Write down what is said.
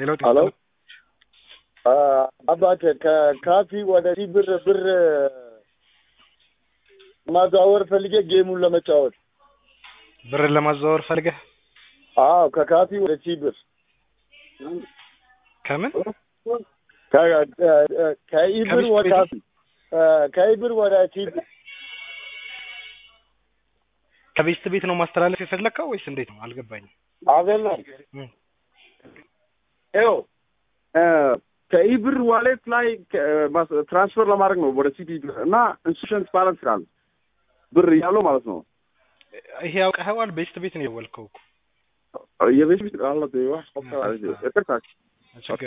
ሄሎ ሄሎ አባቴ ከካፊ ወደ ሲ ብር ብር ማዘዋወር ፈልጌ ጌሙን ለመጫወት ብርን ለማዘዋወር ፈልገህ አዎ ከካፊ ወደ ሲ ብር ከምን ከኢብር ወደ ካፊ ከኢብር ወደ ሲ ብር ከቤስት ቤት ነው ማስተላለፍ የፈለግከው ወይስ እንዴት ነው? አልገባኝም። አይደለም እም። ይኸው ከኢብር ዋሌት ላይ ትራንስፈር ለማድረግ ነው ወደ ሲቲ ብር እና ኢንስቲቱሽንስ ባላንስ ይላል ብር እያለው ማለት ነው። ይሄ ያውቀኸዋል። ቤስት ቤት ነው የደወልከው እኮ የቤት ቤት አለ ይቅርታ ችግር